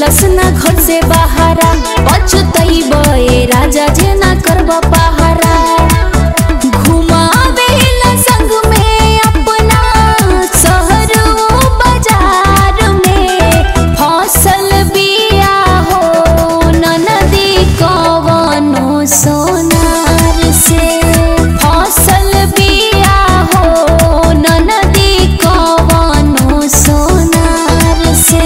Nicholas ना घर से बाहरा पछतई बे राजा जे ना करब पहारा घुमावेला संग में अपना शहर बाजार में फसल बिया हो ननदी कवनो सोनार से फसल बिया हो ननदी कवनो सोनार से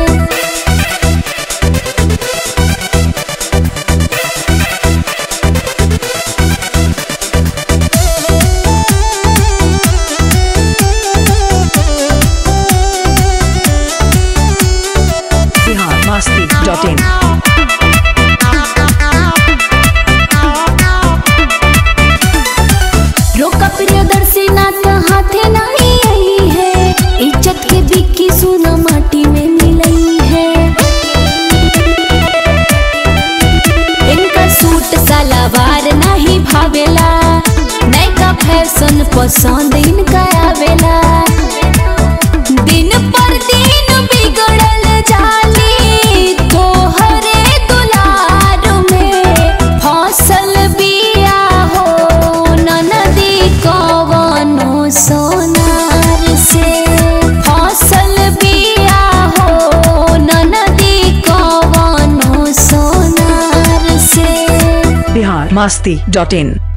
biharmasti.in रोका प्रियदर्शी ना तो हाथे नहीं आई है इज्जत के बिक्की सोना माटी में मिलई है इनका सूट सलवार नहीं भावेला नैका फैशन पसंद इनका आवेला दिन पर दिन बिगड़ल जाली तोहरे दुलार में फसल बिया हो ननदी कवनो सोनार से फसल बिया हो ननदी कवनो सोनार से biharmasti.in